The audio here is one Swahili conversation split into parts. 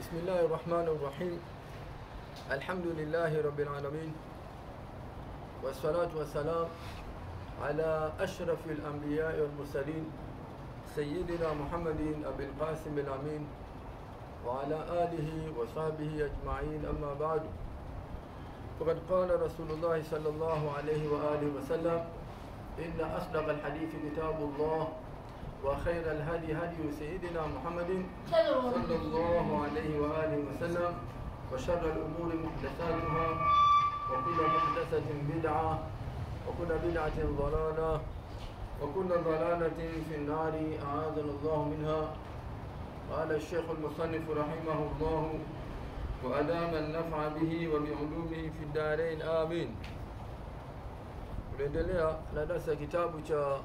بسم الله الرحمن الرحيم الحمد لله رب العالمين والصلاة والسلام على أشرف الأنبياء والمرسلين سيدنا محمد أبي القاسم الأمين وعلى آله وصحبه أجمعين أما بعد فقد قال رسول الله صلى الله عليه وآله وسلم إن أصدق الحديث كتاب الله وخير الهدي هدي سيدنا محمد صلى الله عليه وآله وسلم وشر الأمور محدثاتها وكل محدثة بدعة وكل بدعة ضلالة وكل ضلالة في النار أعاذنا الله منها قال الشيخ المصنف رحمه الله وأدام النفع به وبعلومه في الدارين آمين tunaendelea na darasa kitabu cha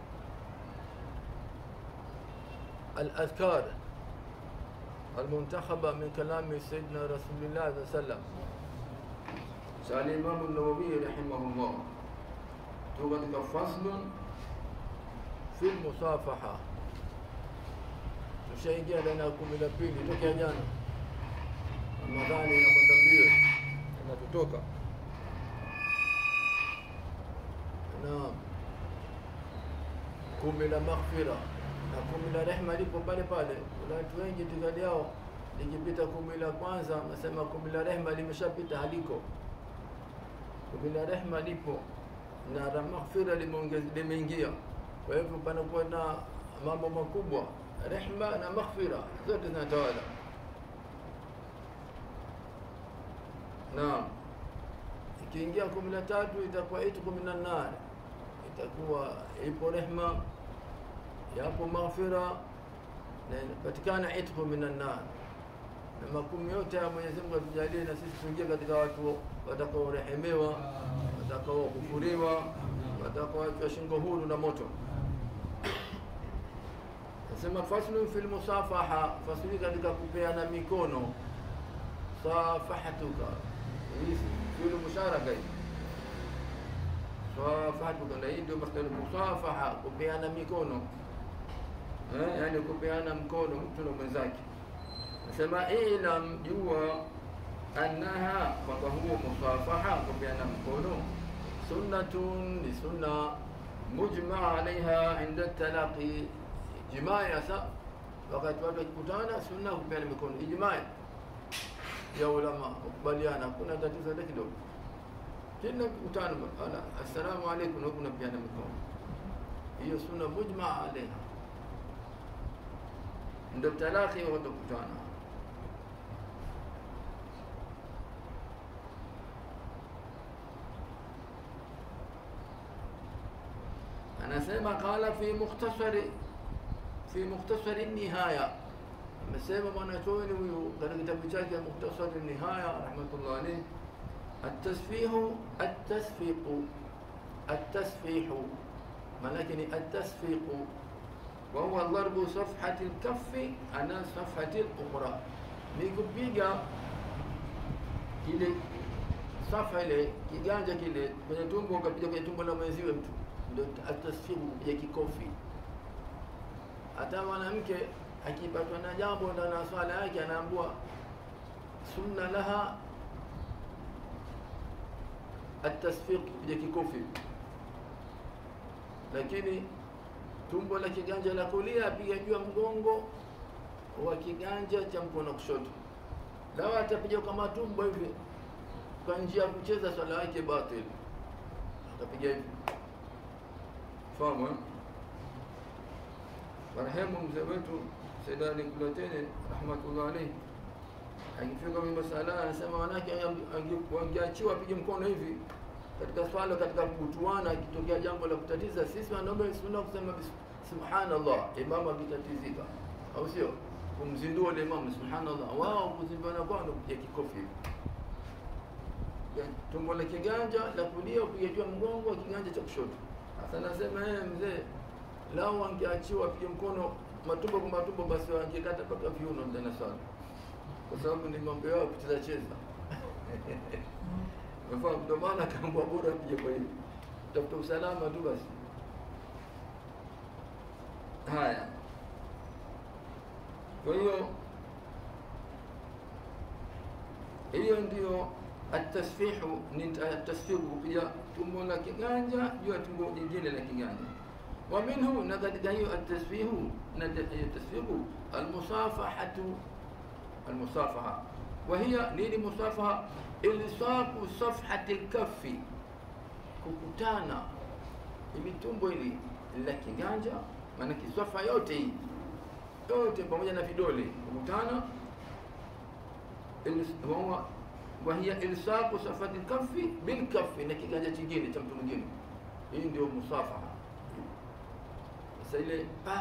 الأذكار المنتخبة من كلام سيدنا رسول الله صلى الله عليه وسلم سأل الإمام النووي رحمه الله توقد فصل في المصافحة tushaingia ndani ya kumi la pili tokea jana ramadhani inakwenda mbio inatutoka naam kumi la maghfira na kumi la rehma lipo pale pale. Kuna watu wengi itikadi yao likipita kumi la kwanza, nasema kumi la rehma limeshapita, haliko. Kumi la rehma lipo na la maghfira limeongez- limeingia. Kwa hivyo panakuwa na mambo makubwa, rehma na maghfira zote zinatawala. Naam, ikiingia kumi la tatu itakuwa itqu minan nar, itakuwa ipo rehma yapo maghfira na inapatikana itqu minan nar, na makumi yote ya Mwenyezi Mungu atujalie na sisi tuingie katika watu watakaorehemewa, watakaokufuriwa, watakaoachwa shingo huru na moto. Nasema faslun fil musafaha, fasli katika kupeana mikono. Safahatuka, hii fi'lu musharaka hii safahatuka, na hii ndio masdar musafaha, kupeana mikono eh, yani kupeana mkono mtu na mwenzake. Nasema ilam, jua annaha, kwamba huo musafaha, kupeana mkono, sunnatun, ni sunna mujmaa alaiha inda talaqi, ijmai. Sasa wakati watu wakikutana, sunna kupeana mikono, ijmai ya ulama kukubaliana, hakuna tatizo hata kidogo. Kila mkutano, ala, assalamu alaikum, na huku unapeana mikono, hiyo sunna mujmaa alaiha ndo talaki watakutana. Anasema qala fi mukhtasari fi mukhtasari nihaya, amesema mwanachuoni huyu katika kitabu chake Mukhtasari Nihaya rahmatullah alayh, atasfihu atasfiqu atasfihu maanake ni atasfiqu وهو ضرب صفحة الكف على صفحة الأخرى ni kupiga kile safa ile kiganja kile kwenye tumbo ukapiga kwenye tumbo la mwenziwe mtu ndio atasfihu kupiga kikofi hata mwanamke akipatwa na jambo ndani ya swala yake anaambua sunna laha atasfiq kupiga kikofi lakini tumbo la kiganja la kulia apiga juu ya mgongo wa kiganja cha mkono kushoto. Lawa atapiga kama tumbo hivi kwa njia ya kucheza swala yake batil, atapiga hivi. Fahamu? eh? Marehemu mzee wetu Said Ali Kulateni rahmatullah alayhi akifika kwenye masala anasema wanawake wangeachiwa apige mkono hivi katika swala katika kutuana, akitokea jambo la kutatiza, sisi wanaume sunna kusema subhanallah, imamu akitatizika, au sio? Kumzindua ile imamu subhanallah, wao kuzinduana kwao ndio kupiga kikofi tumbo la kiganja la kulia kupiga juu mgongo wa kiganja cha kushoto. Sasa nasema yeye mzee, lao wangeachiwa apige mkono matumbo kwa matumbo, basi wangekata mpaka viuno ndani sana, kwa sababu ni mambo yao kucheza cheza Unafahamu? Ndio maana akaambwa bora apige kwa hiyo, tafuta usalama tu basi. Haya, kwa hiyo hiyo ndio atasfihu ni atasfihu kupiga tumbo la kiganja juu ya tumbo jingine la kiganja wa minhu na katika hiyo atasfihu na hiyo tasfihu almusafahatu almusafaha wa hiya nini musafaha ilsaqu safhati lkafi kukutana hivi tumbo hili la kiganja maana kisafa yote hii yote pamoja na vidole kukutana huwa wahiya ilsaqu safati lkafi bilkafi na kiganja chingine cha mtu mwingine hii ndio musafaha sasa ile pa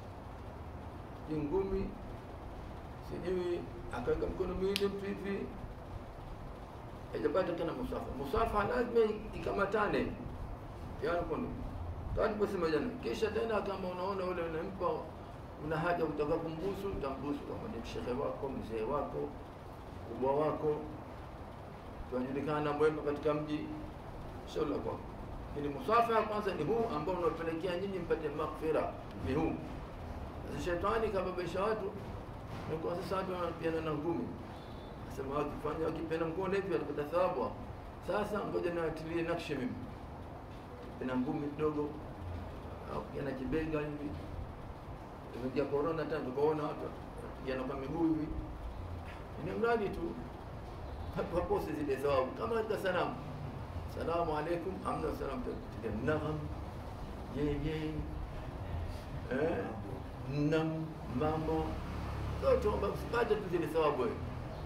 ngumi sijui akaweka mkono miwili mtu hivi haijapata tena musafa musafa lazima ikamatane yani kono tuliposema jana kisha tena kama unaona ule unampa una haja utaka kumbusu utambusu kama ni shehe wako mzee wako kubwa wako tunajulikana mwema katika mji sio la kwako lakini musafa ya kwanza ni huu ambao unapelekea nyinyi mpate maghfira ni huu sasa shetani kababisha watu na kwa sasa watu wanapiana na ngumi sema wakifanya wakipenda mkono hivi watapata thawabu sasa ngoja niwatilie nakshi mimi na ngumi kidogo au kijana kibega hivi imejia corona tena tukaona watu kijana kwa miguu hivi ni mradi tu wakose zile thawabu kama katika salamu salamu alaikum amna salam tutia nagam yeye eh nam mama zote usipate tu zile thawabu wewe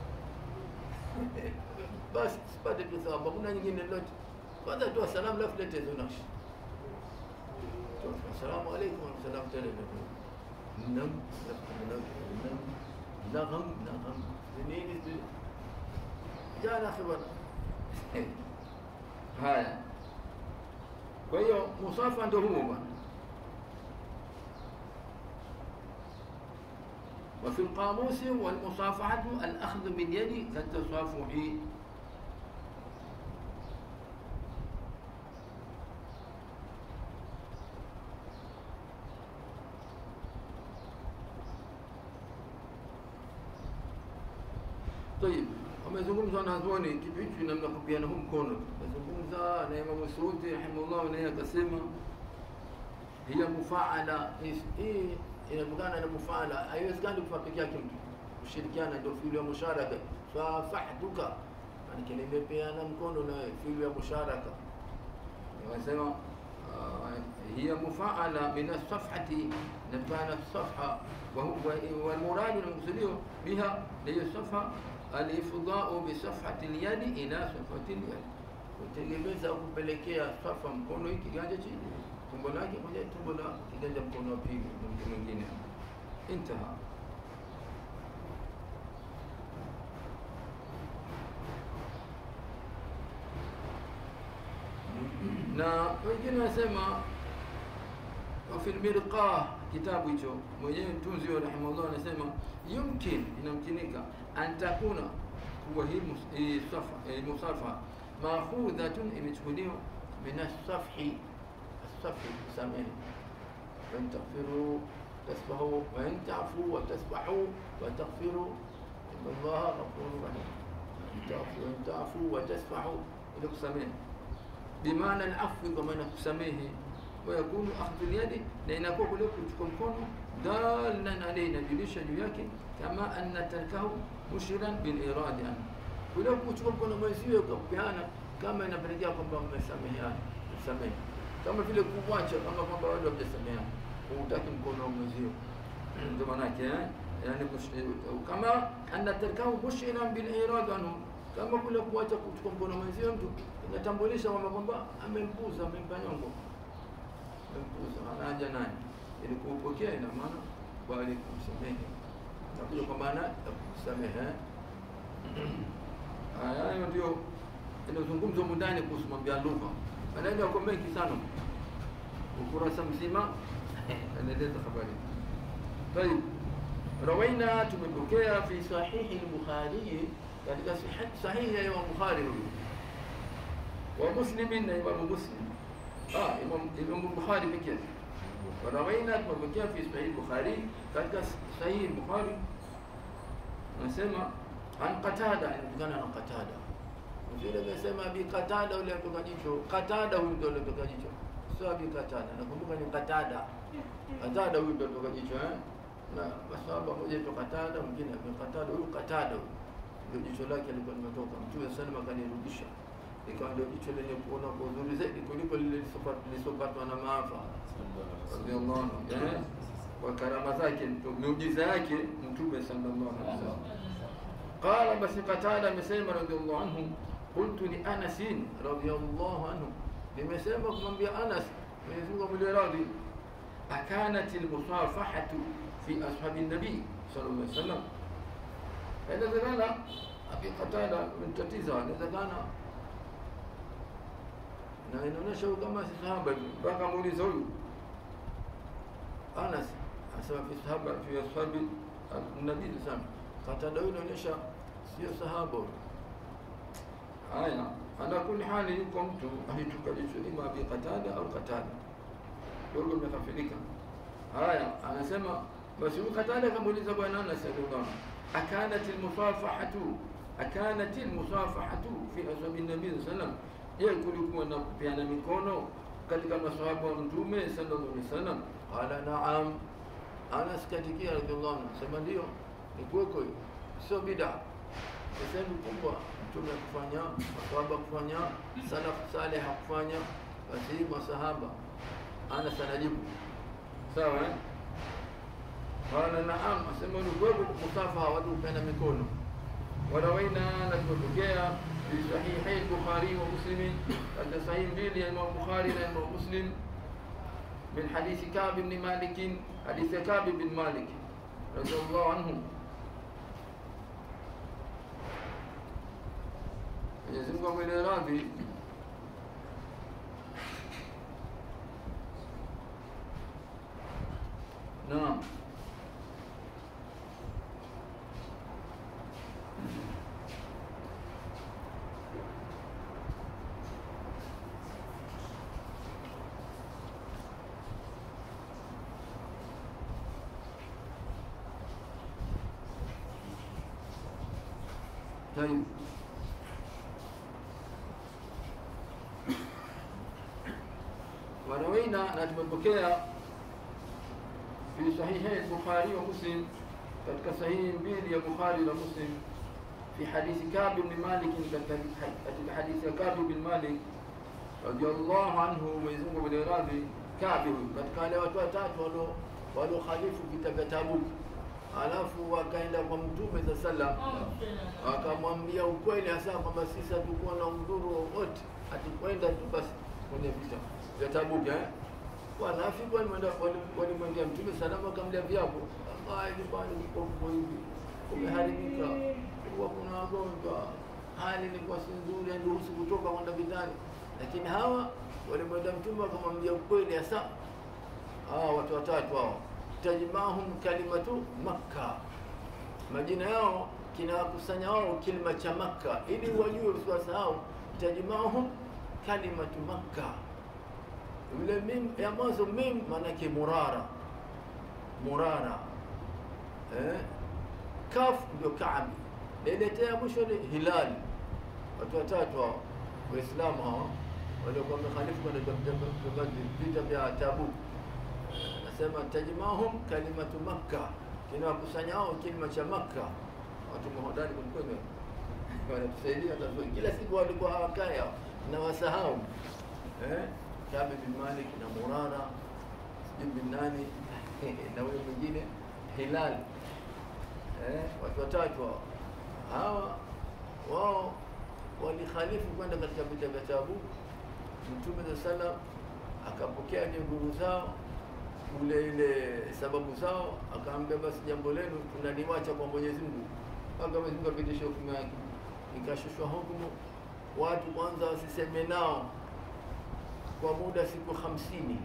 basi usipate tu thawabu hakuna nyingine lolote kwanza toa salamu lafu lete hizo nakshi assalamu alaikum wasalam tena nam nam nagam nagam nini jana khibana haya kwa hiyo musafa ndio huo bwana وفي القاموس والمصافحة الأخذ باليد كالتصافح طيب wamezungumza wanazuoni kitu hichi namna kupiana huu mkono amezungumza na Imam Suudi rahimahullah naye akasema hiya mufaala hii inatokana na mufaala haiwezekani kufa peke yake mtu kushirikiana ndio fiulu ya musharaka fafahtuka maanake nimepeana mkono na fiulu ya musharaka wanasema hiya mufaala min alsafhati inatokana na safha walmuradu namkusudio biha hiyo safha alifdau bisafhati lyadi ila safhati lyadi kutegemeza au kupelekea safa mkono hii kiganja chini tumbo lake moja tumbo la kiganja mkono wa pili na mtu mwingine intaha na wengine wanasema wafi lmirqah kitabu hicho mwenyewe mtunzi wa rahimahullah anasema yumkin inamkinika an takuna kuwa hii musafa makhudhatun imechukuliwa min asafhi asafhi samehe وإن تغفروا تسبحوا وإن تعفوا وتسبحوا وتغفروا إن الله غفور رحيم وإن تعفوا وتسبحوا إلى كسمين بمعنى العفو كما نكسميه ويكون أخذ اليد لأن أقول لكم تكون دالا علينا جليش جوياك كما أن تركه مشيرا بالإرادة عنه ولو kuchukua mkono mwenzio ukapeana kama inapelekea kwamba mmesameheana msamehe kama vile kuwacha kama kwamba wale wamesameheana hutaki mkono wa mwenzio ndio maana yake yani kama anna tarkahu mushiran bil irad anhu kama kule kuacha kuchukua mkono mwenzio mtu inatambulisha kwamba kwamba amempuza amempa nyongo amempuza anaja naye ili kuupokea ina maana bali kumsamehe nakuja kwa maana ya kusamehe hayo ndio inazungumzwa mundani kuhusu mambo ya lugha maneno yako mengi sana ukurasa mzima anaeleza habari طيب روينا tumepokea fi sahihi al-bukhari katika sahihi ya Imam Bukhari huyu wa Muslim na Imam Muslim ah Imam Imam Bukhari pekee وروينا tumepokea fi sahihi al-bukhari katika sahihi al-bukhari nasema an Qatada, inajulikana na Qatada. Vile amesema Abi Qatada ule alitoka jicho, Qatada huyu ndio alitoka jicho, sio Abi Qatada. Nakumbuka ni Qatada, Qatada huyu ndio alitoka jicho eh, na masahaba mmoja aitwa Qatada, mwingine Abi Qatada. Huyu Qatada huyu ndio jicho lake alikuwa limetoka, Mtume sallam akanirudisha, ikawa ndio jicho lenye kuona kwa uzuri zaidi kuliko lile lisopatwa na maafa radhiallahu anhu eh, kwa karama zake, miujiza yake Mtume sallallahu alaihi wasallam. Qala, basi Qatada amesema radhiallahu anhu, qultu li Anas radhiallahu anhu, nimesema kumwambia Anas, Mwenyezi Mungu amwile radhi, akanat almusafahatu fi ashabi nabii sallallahu alaihi wasallam, inawezekana Abi Qatada mtatiza, inawezekana na inaonyesha huyu kama si sahaba hivi, mpaka muuliza huyu Anas asema fi sahaba fi ashabi nabii sana Qatada huyu inaonyesha sio sahaba huyu. Haya, ala kulli hali, yuko mtu alitoka jicho ima Abi Qatada au Qatada, dogo imekafirika. Haya, anasema basi huyu Qatada akamuuliza bwana Anas radhiallahu anhu, akanat almusafahatu akanat almusafahatu fi ashabi nabii sallallahu alaihi wasallam, je, kulikuwa na kupeana mikono katika masahaba wa Mtume sallallahu alaihi wasallam? Qala naam. Anas katikia radhiallahu anhu, sema ndio ni kuweko hiyo, sio bida, ni sehemu kubwa mtume akufanya, masahaba kufanya, salafu saleh hakufanya, basi hii masahaba. Anas anajibu sawa, eh? Qala naam, asema ni kuweko musafaha, watu kupeana mikono. Warawaina, na tumetokea fi sahihai Bukhari wa Muslim, katika sahihi mbili ya Imam Bukhari na Imam Muslim min hadithi Ka'b ibn Malik, hadithi ya Ka'b ibn Malik radhiallahu anhu Mwenyezi Mungu amwele radhi. Naam. طيب warawaina na tumepokea fi sahihi Bukhari wa Muslim, katika sahihi mbili ya Bukhari na Muslim, fi hadithi Ka'b bin Malik, katika hadithi ya Ka'b bin Malik radiyallahu anhu, Mwenyezi Mungu amradhi. Ka'b katika wale watu watatu walio waliokhalifu vita vya Tabuk, alafu wakaenda kwa Mtume za sallam, wakamwambia ukweli hasa kwamba sisi hatukuwa na udhuru wowote, hatukwenda tu basi kwenye vita vya Tabuk eh, wanafiki walimwenda walimwendea Mtume salama, akamlia viapo, wallahi nyumbani kuko hivi, kumeharibika, kuwa kuna wagonjwa, hali ilikuwa si nzuri, hairuhusu kutoka kwenda vitani. Lakini hawa walimwenda Mtume wakamwambia ukweli hasa. Hawa watu watatu hao, tajmahum kalimatu Makka, majina yao kinawakusanya wao kilima cha Makka, ili wajue usiwasahau. Tajmahum kalimatu Makka yule mim ya mwanzo mim maanake murara murara eh? kaf ndio kaabi leletea mwisho ni hilali watu watatu hao waislamu hao waliokuwa wamekhalifu kwenda vita vya Tabuk nasema tajmahum kalimatu makka kinawakusanyao kilima cha makka watu mahodari kwelikweli wanatusaidia kila siku walikuwa hawakaya na wasahau eh? Kabe bin Malik na Murara sijui bin nani na huyo mwingine Hilal eh, watu watatu hao hawa wao walikhalifu kwenda katika vita vya Tabuk. Mtume za salam akapokea ile nguvu zao ule ile sababu zao, akaambia basi jambo lenu tunaliwacha kwa Mwenyezi Mungu mpaka Mwenyezi Mungu apitishe hukumu yake. Ikashushwa hukumu watu kwanza wasiseme nao kwa muda siku hamsini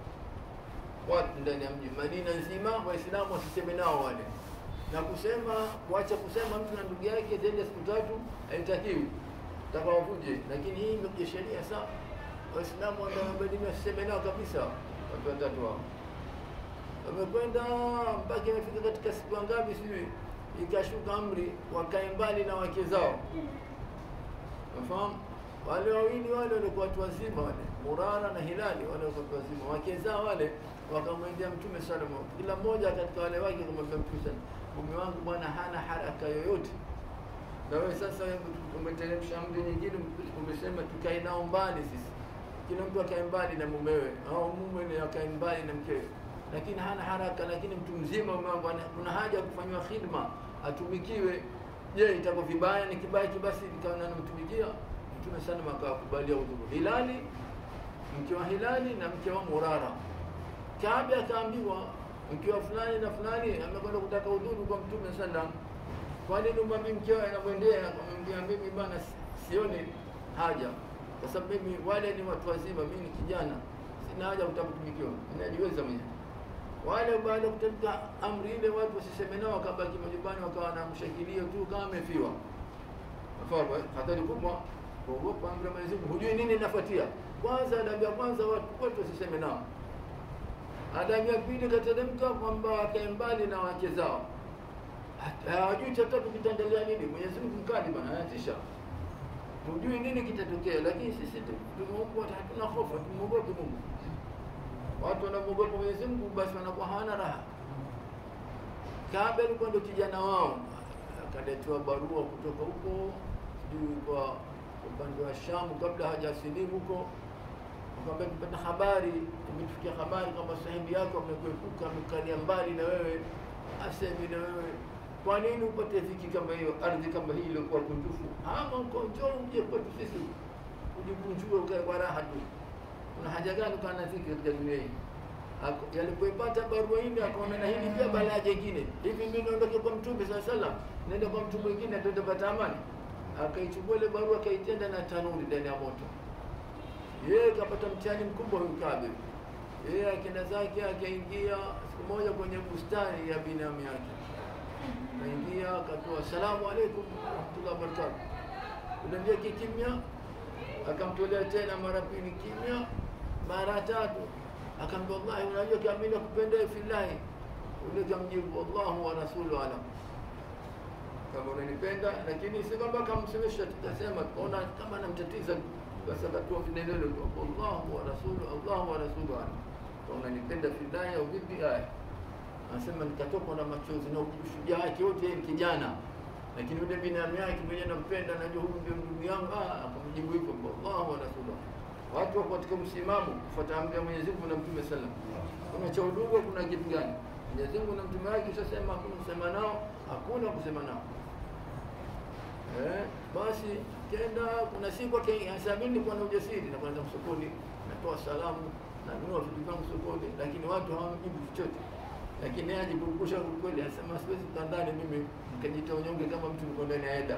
watu ndani ya mji Madina nzima, Waislamu wasiseme nao wale, na kusema kuacha kusema mtu na ndugu yake zaidi ya siku tatu haitakiwi, takawavuje. Lakini hii ndio sheria. Saa Waislamu wa Madina wasiseme nao kabisa. Watu watatu hao wamekwenda mpaka imefika katika siku ngapi, sijui ikashuka amri wakae mbali na wake zao. Unafahamu? Wale wawili wale walikuwa watu wazima wale, Murara na Hilali wale walikuwa watu wazima. Wake zao wale wakamwendea Mtume sallallahu alaihi wasallam. Kila mmoja katika wale wake akamwambia Mtume sallallahu alaihi wasallam, mume wangu bwana hana haraka yoyote na wewe sasa umeteremsha amri nyingine, umesema tukae nao mbali sisi, kila mtu akae mbali na mumewe au mume ni akae mbali na mkewe, lakini hana haraka. Lakini mtu mzima mambo kuna haja ya kufanywa khidma, atumikiwe. Je, itakuwa vibaya? Ni kibaya kibasi nikawa namtumikia Mtume sana akawakubalia udhuru. Hilali mke wa Hilali na mke wa Murara, Kaabi akaambiwa mke wa fulani na fulani amekwenda kutaka udhuru kwa Mtume sallam kwa nini umwambie mkeo anamwendea akamwambia mimi bana sioni haja kwa sababu mimi wale ni watu wazima mimi ni kijana sina haja kutakutumikiwa ninajiweza mwenyewe wale baada ya kutamka amri ile watu wasiseme nao wakabaki majumbani wakawa wanamshangilia tu kama amefiwa nafahamu hatari kubwa kuogopa amri ya Mwenyezi Mungu hujui nini inafuatia kwanza adabu ya kwanza watu wote wasiseme nao adabu ya pili kateremka kwamba wakae mbali na wake zao hawajui cha tatu kitaendelea nini. Mwenyezi Mungu mkali bwana, anatisha, hujui nini kitatokea, lakini sisi tumeumbwa, hatuna hofu, tumwogope Mungu. Watu wanamwogopa Mwenyezi Mungu, basi wanakuwa hawana raha. Kabe alikuwa ndo kijana wao, akaletewa barua kutoka huko, sijui kwa upande wa Shamu, kabla hajasilimu huko akamwambia tupata habari, imetufikia habari kwamba sahibi yako amekuepuka, amekalia mbali na wewe, asemi na wewe kwa nini upate dhiki kama hiyo, ardhi kama hii iliyokuwa kunjufu? Ama uko njoo uje kwetu sisi ujikunjue ukae kwa raha tu. Kuna haja gani ukaa na dhiki katika dunia hii? Yalipoipata barua ile akaona na hili pia balaa jingine, hivi mimi naondoke kwa Mtume saa salam, naenda kwa mtu mwingine ndio nitapata amani? Akaichukua ile barua akaitenda na tanuri ndani ya moto. Yeye kapata mtihani mkubwa huyu Kabe. Yeye akaenda zake akaingia siku moja kwenye bustani ya binamu yake kaingia akatoa salamu alaikum warahmatullahi wabarakatuh. Unaambia kimya, akamtolea tena mara pili kimya, mara tatu akamwambia wallahi, unajua kama mimi nakupenda fillahi. Ule kamjibu wallahu wa rasulu alam, kama unanipenda, lakini si kwamba kamsemesha, tutasema tukaona kama namtatiza, basi akatoa vinelelo tu wallahu wa rasulu, Allahu wa rasulu alam, unanipenda fillahi au vipi? Haya anasema nikatokwa na machozi na ushujaa wake wote, yeye ni kijana, lakini yule binamu yake mwenyewe nampenda, najua huyu ndio ndugu yangu. Ah, akamjibu hivyo Allahu wa rasulullah. Watu wako katika msimamo kufuata amri ya Mwenyezi Mungu na Mtume sallam. Kuna cha udugu, kuna kitu gani? Mwenyezi Mungu na mtume wake ushasema hakuna kusema nao, hakuna kusema nao. Eh, basi kenda kuna siku akasamini nilikuwa na ujasiri na kwanza msokoni, natoa salamu, nanunua vitu vyangu sokoni, lakini watu hawamjibu chochote lakini yeye ajiburudisha kweli, anasema siwezi kukaa ndani mimi nikajita unyonge kama mtu niko ndani ya eda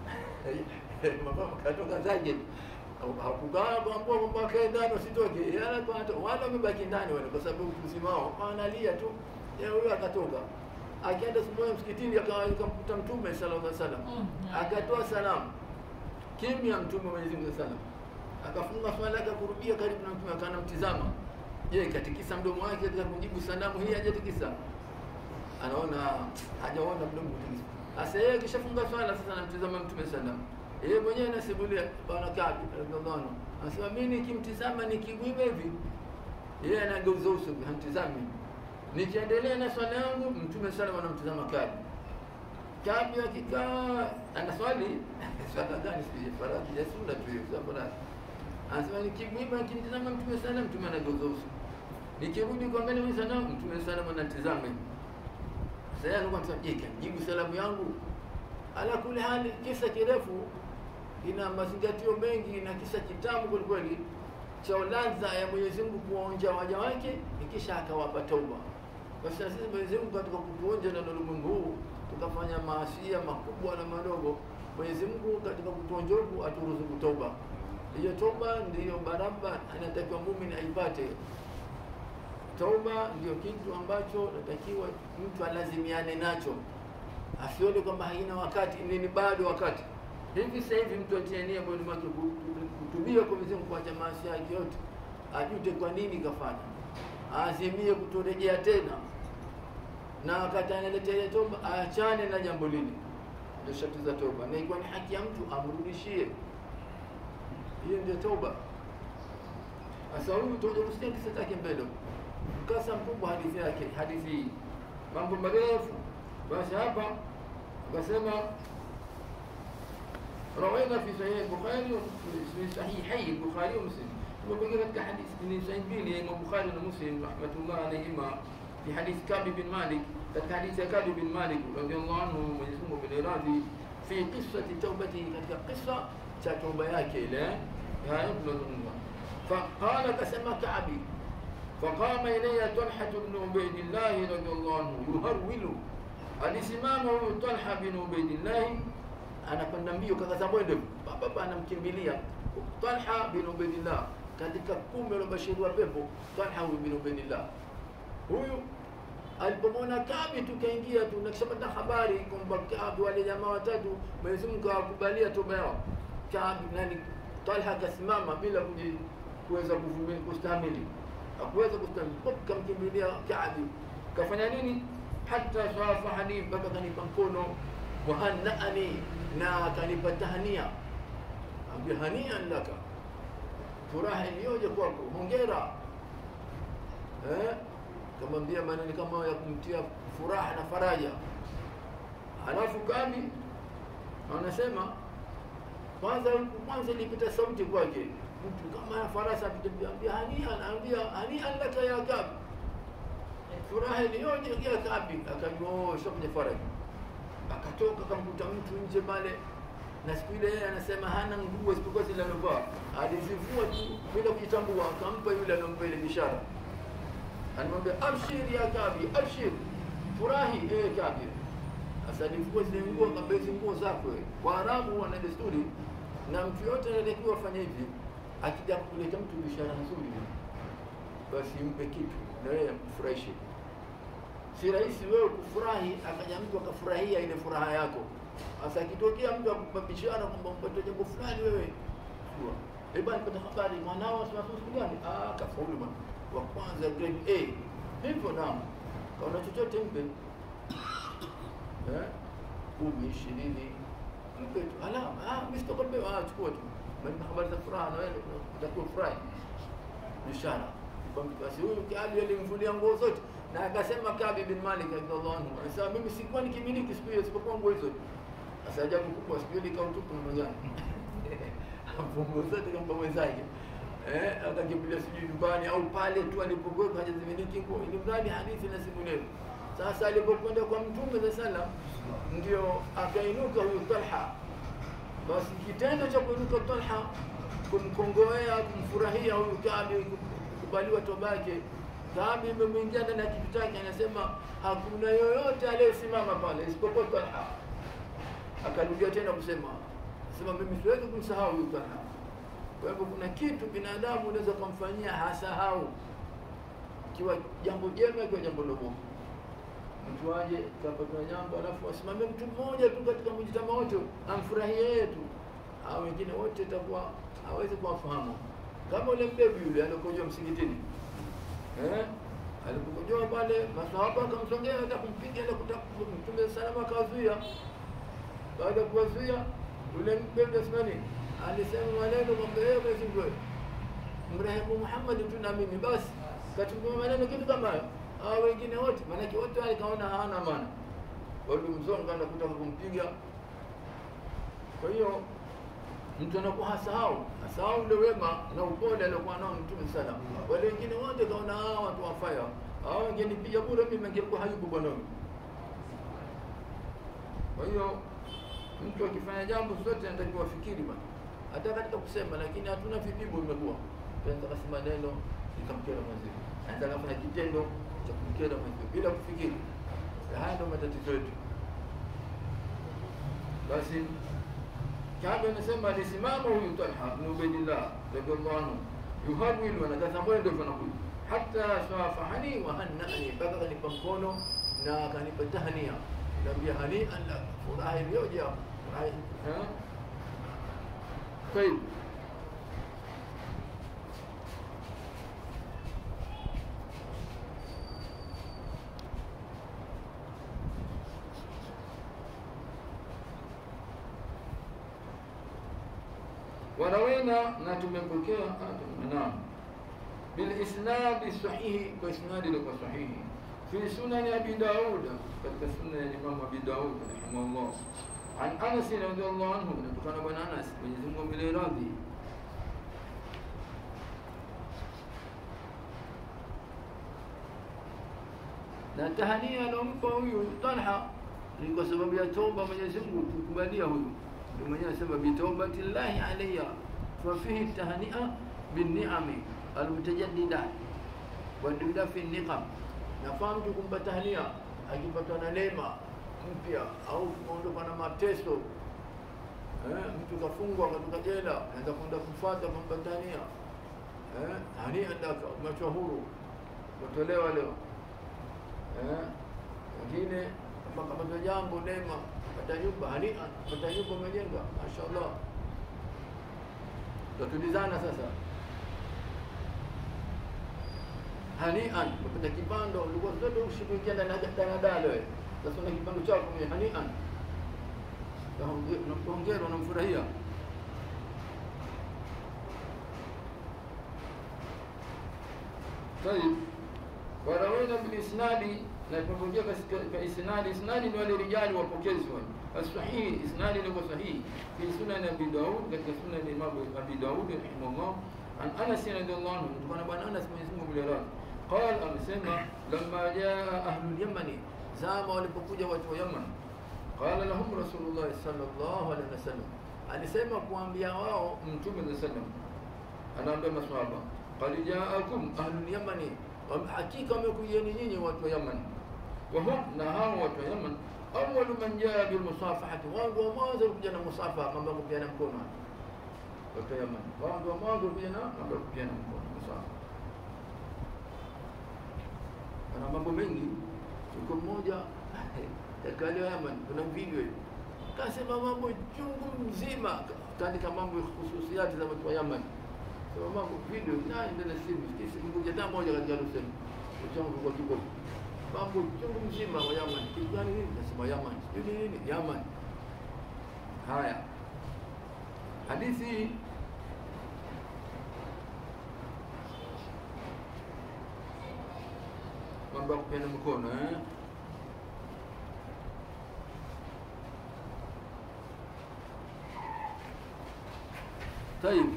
mama katoka zake hakukaa kuambia kwamba kae ndani usitoke, yala kwa hata wale wamebaki ndani wale, kwa sababu mzima wao wanalia tu. Yeye huyo akatoka akaenda siku moja msikitini, akamkuta Mtume sallallahu alaihi wasallam, akatoa salamu kimya. Mtume Mwenyezi Mungu sallam akafunga swala, akakurubia karibu na Mtume, akanamtizama Je, katikisa mdomo wake katika kujibu salamu hii hajatikisa? Anaona hajaona mdomo kutikisa. Sasa yeye kishafunga swala sasa anamtizama Mtume sallam. Yeye mwenyewe anasimulia bwana Kabi radhiallahu anhu. Anasema mimi nikimtizama nikigwiba hivi yeye anageuza uso hamtizami. Nikiendelea na swala yangu Mtume sallam anamtizama Kabi. Kabi akikaa anaswali swala gani sije faradhi ya sunna tu hiyo faradhi. Anasema nikigwiba nikimtizama Mtume sallam Mtume anageuza uso nikirudi kuangalia mimi sana mtume sana anatizama hivi sasa alikuwa anasema jibu salamu yangu ala kule hali kisa kirefu ina mazingatio mengi na kisa kitamu kweli kweli cha ladha ya Mwenyezi Mungu kuonja waja wake kisha akawapa tauba basi sisi Mwenyezi Mungu katika kutuonja na ulimwengu huu tukafanya maasia makubwa na madogo Mwenyezi Mungu katika kutuonja huku aturuzuku tauba hiyo toba ndiyo baraba anatakiwa muumini aipate Toba ndio kitu ambacho natakiwa mtu alazimiane nacho, asione kwamba haina wakati, nini bado wakati. Hivi sasa hivi mtu atie nia moyoni mwake kutubia kwa Mwenyezi Mungu, kuacha maasi yake yote, ajute kwa nini kafanya, aazimie kutorejea tena, na wakati analeta ile toba aachane na jambo lile ndio sharti za toba na ikiwa ni haki ya mtu amrudishie hiyo ndio toba sasa huyu tutakuja kusikia kisa chake mbele mkasa mkubwa hadithi yake hadithi hii mambo marefu basi hapa akasema روينا في صحيح البخاري في صحيحي البخاري ومسلم وبقي لك حديث من صحيح بيلي البخاري ومسلم رحمه الله عليهما في حديث كعب بن مالك كانت حديث كعب بن مالك رضي الله عنه ويسمى بالإرادي في قصة توبته كانت قصة توبة yake ile haya tunazungumza فقال كسمى كعبي فقام إلي طلحة بن عبيد الله رضي الله عنه يهرول alisimama huyu Talha bin Ubaidillah anakwenda mbio kakaza mwendo baba anamkimbilia Talha bin Ubaidillah katika kumi waliobashiriwa pepo Talha bin Ubaidillah huyu alipomwona Kabi tukaingia tu na kishapata habari kwamba Kabi wale jamaa watatu Mwenyezi Mungu akawakubalia toba yao Kabi nani Talha akasimama bila kuji- kuweza kuvumilia kustahimili hakuweza kustahimili kamkimbilia Kabi kafanya nini hata safahani mpaka kanipa mkono wahannaani na akanipa tahnia ambia hanian laka furaha iliyoje kwako hongera eh? kamwambia maneno kama ya kumtia furaha na faraja halafu Kabi anasema kwanza kwanza ilipita sauti kwake mtu kama farasa akiambia hania anaambia hania laka ya Kabi furaha iliyoje ya Kabi akajua oh sio kwenye faraja akatoka akamkuta mtu nje pale na siku ile yeye anasema hana nguo isipokuwa zile alovaa alizivua tu bila kujitambua akampa yule alompa ile bishara anamwambia abshir ya Kabi abshir furahi eh Kabi sasa alivua zile nguo akamwambia hizi nguo zako wewe Waarabu wana desturi na mtu yote anatakiwa afanye hivi akija kuleta mtu bishara nzuri basi mpe kitu na yeye mfurahishe si rahisi wewe kufurahi akaja mtu akafurahia ile furaha yako sasa ikitokea mtu akupa bishara kwamba mpate jambo fulani wewe jua eh bwana nipata habari mwanao asema siku gani ah kafaulu bwana wa kwanza grade A hivyo naam kaona chochote mpe eh kumi ishirini mpe tu alama ah mimi sitakwambia ah chukua tu mimi habari za furaha na wewe utakuwa furahi bishara basi huyu Kabi alimvulia nguo zote na akasema Kabi bin Malik radhiallahu anhu anasema mimi sikuwa nikimiliki siku hiyo isipokuwa nguo hizo sasa ajabu kubwa siku ile kautupu namna gani nguo zote kama mwenzake eh akakimbilia sijui nyumbani au pale tu alipokuwa hajazimiliki nguo ili mradi hadithi na simulizi sasa alipokwenda kwa mtume za salam ndio akainuka huyu Talha basi kitendo cha kuinuka Talha kumkongoea kumfurahia huyu Kabi kubaliwa toba yake Kabi imemwingia ndani ya kitu chake anasema hakuna yoyote aliyesimama pale isipokuwa Talha akarudia tena kusema sema mimi siwezi kumsahau huyu Talha kwa hivyo kuna kitu binadamu unaweza kumfanyia hasahau kiwa jambo jema kiwa jambo lobo mtu aje kapata jambo alafu asimame mtu mmoja tu katika mjitama wote amfurahie yeye tu hao wengine wote itakuwa hawezi kuwafahamu kama ule mbebi yule alikojoa msikitini eh alipokojoa pale masahaba akamsongea hata kumpiga ile mtume salama akawazuia baada ya kuwazuia yule mbebi asimani alisema maneno kwamba yeye Mwenyezi Mungu mrehemu Muhammad tu na mimi basi katumia maneno kitu kama hayo hao wengine wote maanake wote wale kaona hawana maana walimzonga na kutaka kumpiga kwa hiyo mtu anakuwa hasahau hasahau ule wema na upole aliokuwa nao mtume sana wale wengine wote kaona hawa watu wafaya hao wangenipiga bure mimi angekuwa hayupo bwana kwa hiyo mtu akifanya jambo zote anatakiwa afikiri bwana hata katika kusema lakini hatuna vipigo imekuwa tuanza kusema neno likamkera mwenzetu anaweza kufanya kitendo cha kumkera mwenzetu bila kufikiri haya ndio matatizo yetu basi Kabe anasema alisimama huyu Talha ibn Ubaidillah radhiallahu anhu yuhawilu anakaza mwendo fanakuja hata safahani wa hannani mpaka kanipa mkono na akanipa tahnia naambia hani alla furaha iliyoja furaha طيب warawina na tumepokea naam bilisnadi sahihi kwa isnadi ilikuwa sahihi fi sunani abi daud katika sunna ya imam abi daud rahimahullah an anas radhiallahu anhu kutokana bwana anas mwenyezi mungu amwile radhi na tahania alompa huyu Talha ni kwa sababu ya toba Mwenyezi Mungu kukubalia huyu. Ndio mwenyewe anasema bi taubati llahi alayya fa fihi tahnia bin ni'ami almutajaddida wa dudafi niqam. Nafaa mtu kumpa tahnia akipatwa na neema mpya au kuondoka na mateso eh, mtu kafungwa katoka jela, anaweza kwenda kufuata kumpa tahnia eh, hania ndaka umechwa huru, umetolewa leo wengine kapata jambo neema, pata nyumba hania, pata nyumba umejenga, mashaallah. Tutulizana sasa, hanian, kupata kipando, ulikuwa zote ushikuingia ndani ya daladala wewe, sasa una kipando chako mwenye hanian, unampongera, unamfurahia طيب warawina bilisnadi na tumepokea katika isnadi isnadi ni wale rijali wapokezi wale asahihi isnadi ni sahihi fi sunan abi daud katika sunan imam abi daud rahimahullah an anas radhiallahu anhu kutokana bwana anas mwenyezi Mungu mlelani قال amesema lamma jaa ahlul yamani zama walipokuja watu wa yaman qala lahum rasulullah sallallahu alaihi wasallam alisema kuambia wao mtume sallallahu alaihi wasallam anaambia maswahaba qad jaakum ahlul yamani hakika wamekujeni nyinyi watu wa Yaman wahum na hao watu wa Yaman awwalu man jaa bil musafahati wangu wa mwanzo kuja na musafaha kwamba kupiana mkono watu wa Yaman wangu wa mwanzo kuja na mambo kupiana mkono musafaha ana mambo mengi siku mmoja katika wale wa Yaman kuna video kasema mambo chungu mzima kaandika mambo hususiati za watu wa Yaman sema mambo video nani ndio simu kisi mmoja hata moja katika lusema uchangu kwa kiko mambo chungu mzima wa Yaman kitu gani nini nasema Yaman sijui nini Yaman haya hadithi mambo ya kupeana mkono eh طيب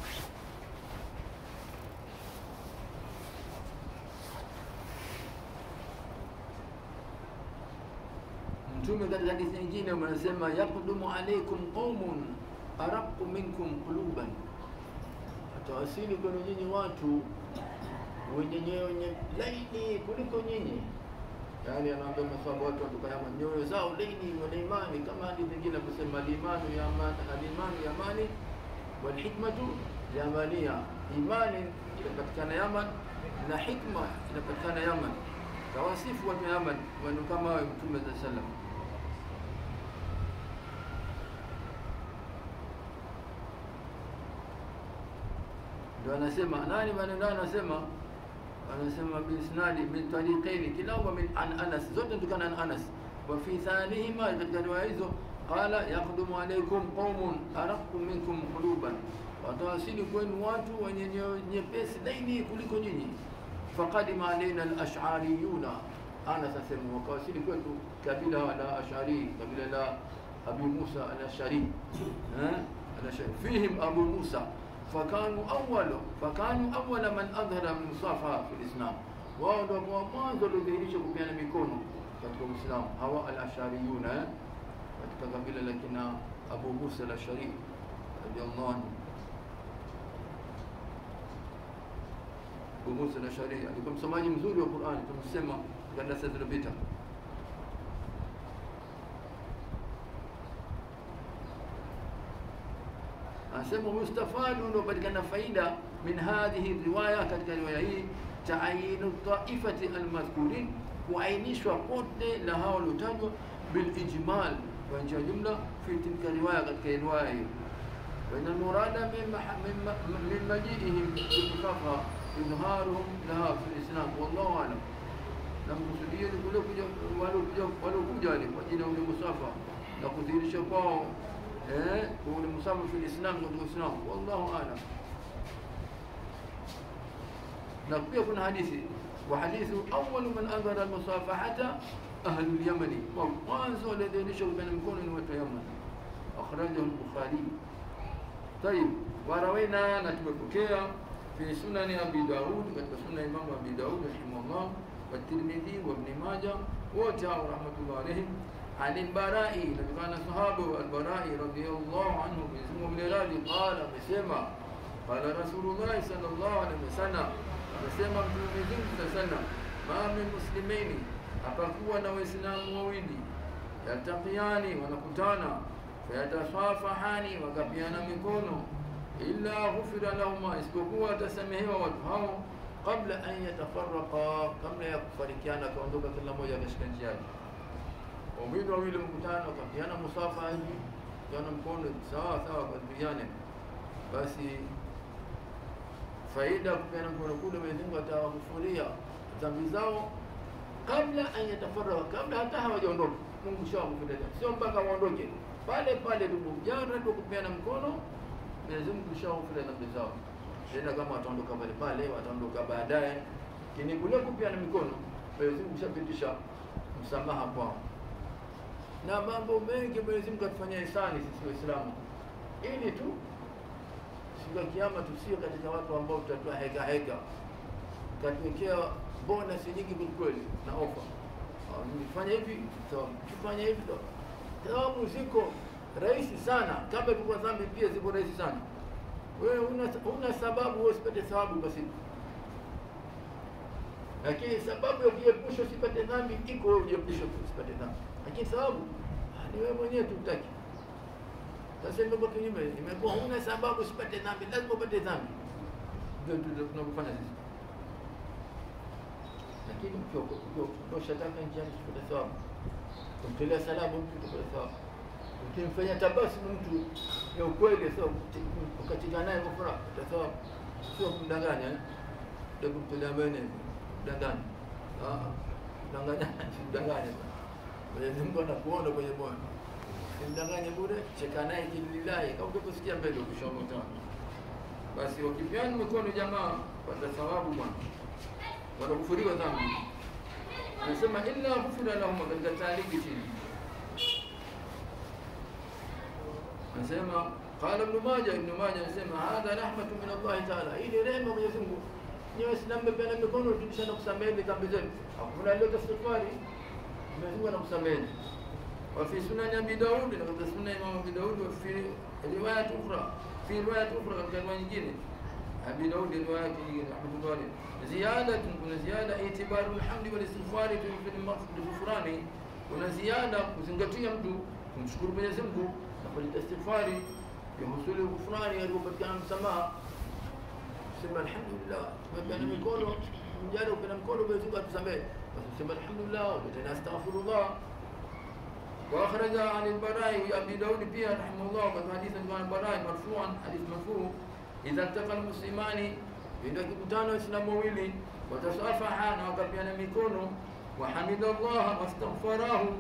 mtume katika hadithi nyingine anasema yaqdumu alaykum qaumun araqu minkum quluban, atawasili kwenu nyinyi watu wenye nyoyo laini kuliko nyinyi. Yani anaambia maswahaba watu watukayama nyoyo zao laini, wana imani kama hadithi nyingine kusema alimanu yamani, alimanu yamani walhikmatu yamania, imani inapatikana Yaman na hikma inapatikana Yaman. Tawasifu watu wa Yaman wanu kama wawe Mtume saa sallam ndio anasema nani maneno anasema anasema biisnadi min tariqaini kilahuma min an Anas, zote kutokana an Anas. Wa fi thanihima, katika riwaya hizo qala yaqdumu alaykum qaumun araqu minkum quluban, watawasili kwenu watu wenye nyoyo nyepesi laini kuliko nyinyi. Faqadima alaina al-ash'ariyuna, Anas asema wakawasili kwetu kabila la Ash'ari, kabila la Abi Musa al-Ash'ari eh al-Ash'ari fihim Abu Musa fakanu awwalu fakanu awwala man adhhara musafa fi lislam, wao ndio kwa mwanzo waliodhihirisha kupeana mikono katika Uislamu, hawa al-Ashariyuna katika kabila la kina Abu Musa al-Ashari radiyallahu anhu. Abu Musa al-Ashari alikuwa msomaji mzuri wa Qur'ani, tumesema katika darasa zilizopita. anasema mustafadu unaopatikana faida min hadhihi riwaya, katika riwaya hii taayinu taifati almadhkurin, kuainishwa pote la hao waliotajwa bilijmal, kwa njia jumla fi tilka riwaya, katika riwaya hiyo waina murada min majiihim bimusafa idharuhum laha fi lislam, wallahu alam, na mkusudio ni kule waliokuja wale kwa ajili ya ule musafa na kudhihirisha kwao eh, ule musafu fil Islam katika Uislamu, wallahu a'lam. Na pia kuna hadithi wa hadithu awwalu man adhara almusafahata ahlu al-Yamani, wa mwanzo waliodhihirisha kupeana mkono ni watu wa Yaman. Akhrajahu al-Bukhari. Tayib, warawina na tumepokea fi sunani Abi Daud, katika sunna Imam Abi Daud rahimahullah wa Tirmidhi wa Ibn Majah, wote hao rahmatullahi alayhim عن البراء نبي صحابه البراء رضي الله عنه باسمه بن راضي قال مسمى قال رسول الله صلى الله عليه وسلم amesema mtume Mungu sallallahu ma min muslimaini hapakuwa na waislamu wawili yaltaqiani wanakutana fayatasafahani wakapiana mikono illa ghufira lahuma isipokuwa atasamehewa watu hao kabla an yatafarraqa kabla ya kufarikiana kaondoka kila mmoja katika njia yake waumini wawili mkutano wakapiana musafa hivi kana mkono sawa sawa kadriane basi faida kupeana mkono kule Mwenyezi Mungu atawakufuria dhambi zao kabla an yatafarraqa kabla hata hawajaondoka Mungu shawakufuria sio mpaka waondoke pale pale tu mjara tu kupeana mkono Mwenyezi Mungu shawakufuria dhambi zao tena kama wataondoka pale pale wataondoka baadaye kini kule kupeana mikono Mwenyezi Mungu shapitisha msamaha kwao na mambo mengi Mwenyezi Mungu atufanyia ihsani sisi Waislamu ili tu siku ya kiyama tusio katika watu ambao tutatoa heka heka katuwekea bonus nyingi kwelikweli na ofa nifanya hivi tufanya hivi thawabu ziko rahisi sana kama ilikuwa dhambi pia ziko rahisi sana wewe una, una sababu wewe usipate thawabu basi lakini sababu ya kujiepusha usipate dhambi iko wewe ujiepushe usipate dhambi lakini sababu ni wewe mwenyewe tu utaki sasa imekuwa kinyume imekuwa huna sababu usipate dhambi lazima upate dhambi ndio tunavyofanya sisi lakini ukiondosha taka njiani usipate thawabu kumtolea salamu mtu utapata thawabu ukimfanya tabasamu mtu ya ukweli sio ukatika naye kwa furaha utathawabu sio kumdanganya ndio kumtolea mbele kudanganya kudanganya kudanganya Mwenyezi Mungu anakuona kwenye moyo simdanganye bure cheka naye kililahi kama ukikusikia mbele ukishamoto basi wakipiana mikono jamaa pata thawabu bwana wanakufuriwa dhambi anasema illa ghufira lahum katika taaliki chini anasema qala ibn majah ibn majah anasema hadha rahmatu min Allah ta'ala hii ni rehema Mwenyezi Mungu ni waislamu mmepeana mikono tukishana kusamehe dhambi zetu hakuna leo istighfari Mwenyezi Mungu anakusamehe وفي سنن ابي داود لقد سنن امام ابي داود وفي روايه اخرى في روايه اخرى كان nyingine ابي داود روايه nyingine رحمه الله عليه زياده كنا زياده اعتبار الحمد والاستغفار في في الغفران kuna ziada kuzingatia mtu kumshukuru Mwenyezi Mungu na kuleta istighfari ya husuli ghufrani alipopatikana msamaha sema alhamdulillah tumepeana mikono mjana upeana mkono Mwenyezi Mungu atusamehe basi sema alhamdulillah tena astaghfirullah واخرج عن البراء ابي داود بيا رحمه الله وقد حديث عن البراء مرفوعا حديث مرفوع اذا التقى المسلمان ndio kikutano waislamu wawili watasafaha na wakapiana mikono wahamida Allah wastaghfarahu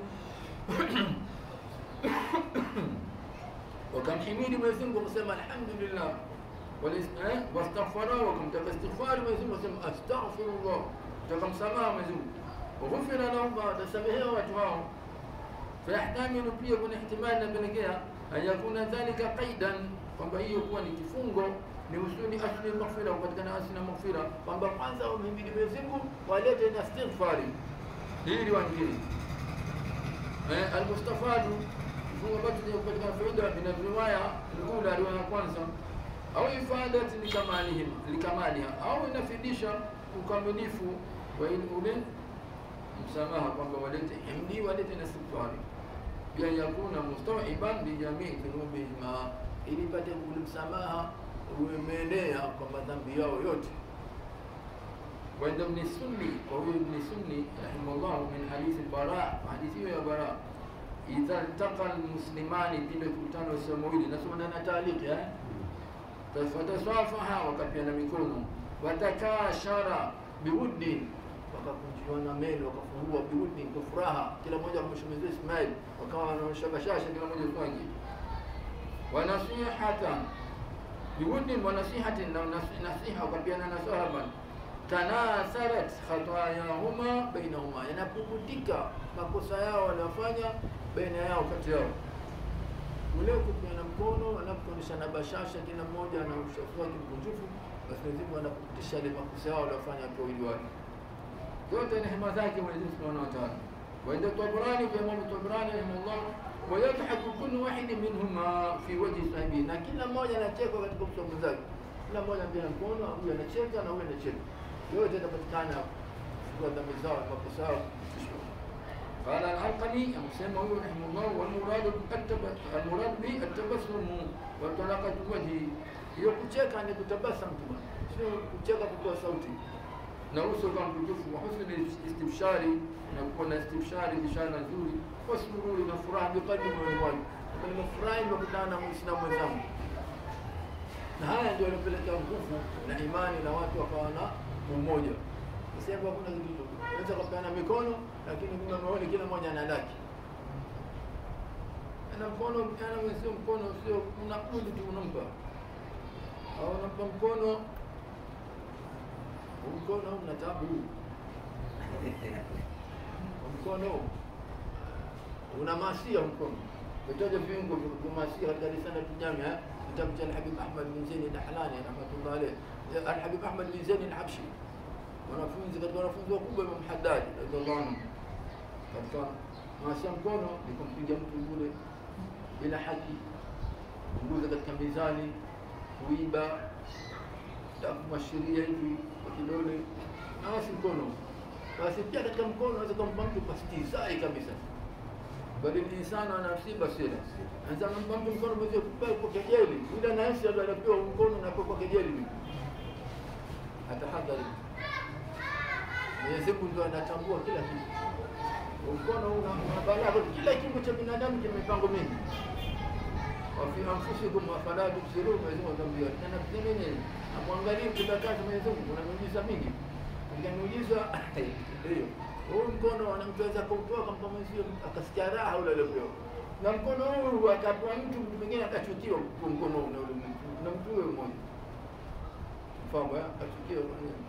wakamhimidi Mwenyezi Mungu kusema alhamdulillah wastaghfarahu wakamtaka istighfari Mwenyezi Mungu kusema astaghfirullah takamsamaha Mwenyezi Mungu waghfira lahum watasamehewa watu hao fayahtamilu pia kuna ihtimali napelekea an yakuna dhalika qaidan kwamba hiyo kuwa ni kifungo ni usuli asli maghfira kupatikana asli na maghfira kwamba kwanza wamhimidi Mwenyezi Mungu walete na istighfari hii riwaya nyingine eh almustafadu kifungo ambacho kinapatikana faida min riwaya alula riwaya ya kwanza au ifadati likamalihim likamaliha au inafidisha ukamilifu wa ule msamaha kwamba walete himdi walete na istighfari pia yakuna mustawiban bi jamii dhunubihima ili pate ule msamaha umeenea kwa madhambi yao yote وعند ابن السني وهو ابن السني رحمه الله من حديث البراء حديثه يا براء إذا التقى المسلمان بين كتان وسمويل نسمع أنا تعليق يا فتصافحا وكبينا ميكونو وتكاشرا بود wakakunjiwana meno wakafungua biudi kwa furaha kila mmoja akamshemezea Ismail wakawa wanaonyesha bashasha kila mmoja kwake wa nasihatan biwudin wa nasihatin na nas- nasiha ukapiana na sahaba tanasarat khatayahuma bainahuma, yanapukutika makosa yao wanafanya baina yao kati yao ule kupeana mkono wanapoonyeshana bashasha, kila mmoja ana ushafu wake mkunjufu, basi Mwenyezi Mungu anakupitisha ile makosa yao waliofanya kwa wili wake. Yote ni hema zake Mwenyezi Mungu Subhanahu wa Ta'ala. Wa inda Tabrani kwa Imam Tabrani rahimahullah, wa yadhaku kullu wahid minhuma fi wajhi sahibi, na kila mmoja anacheka katika uso wa mwenzake. Kila mmoja anapiga mkono, huyu anacheka na huyu anacheka. Yote yatapatikana kwa dhambi zao, makosa yao kufushwa. قال العلقمي أمسيما هو رحمه الله والمراد التب- المراد به التبسم وطلاقة الوجه hiyo kucheka ni kutabasam tu bwana, sio kucheka kutoa sauti na uso kama mtukufu wa husni istimshari na kuwa na istimshari bishara nzuri wasururi na furaha biqadri moyoni mwake nimefurahi nimekutana na muislamu mwenzangu na haya ndio yanapelekea nguvu na imani na watu wakawa na umoja sasa hivi hakuna kitu unaweza kupeana mikono lakini kuna maoni kila mmoja ana lake ana mkono ana sio mkono sio unakundi tu unampa au unampa mkono huu mkono una tabu Huu mkono una masia mkono vitaja viungo vya masia katika risala tujami kitabu cha Al-Habib Ahmad bin Zain al-Ahlani rahmatullah alayh Al-Habib Ahmad bin Zain al-Habshi wanafunzi katika wanafunzi wakubwa Imam Haddad radhiallahu anhu katika masia mkono ni kumpiga mtu yule bila haki kuguza katika mizani kuiba takumashiria hivi kwa kidole na wasi mkono basi pia katika mkono unaweza kumpa mtu kwa stizai kabisa bali ni insana ana nafsi basira anza kumpa mtu mkono mwezi kupewa kwa kejeli yule anaishi ndio anapewa mkono na kwa kejeli atahadhari Mwenyezi Mungu ndio anatambua kila kitu mkono una una balaa kila kiungo cha binadamu kina mipango mingi wafi anfusikum afala tubsirun Mwenyezi Mungu anambia na nafsi nini amwangalie kutakaza Mwenyezi Mungu kuna miujiza mingi katika miujiza hiyo huu mkono anamtaweza kutoa kampa mwenzio akasikia raha ule aliyopewa na mkono huu akapewa mtu mtu mwingine akachukiwa kwa mkono ule ule mtu na mtu huyo mmoja mfahamu eh akachukiwa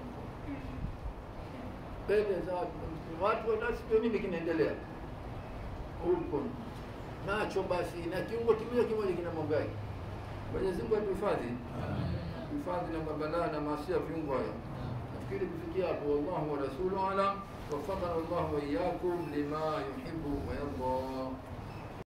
mbele za watu watu wanasikia nini kinaendelea huu mkono nacho basi na kiungo kimoja kimoja kina mambo yake Mwenyezi Mungu atuhifadhi hifadhi na mabalaa na maasia viungo haya nafikiri kufikia hapo wallahu wa rasuluhu alam وفقنا الله وإياكم لما يحب ويرضى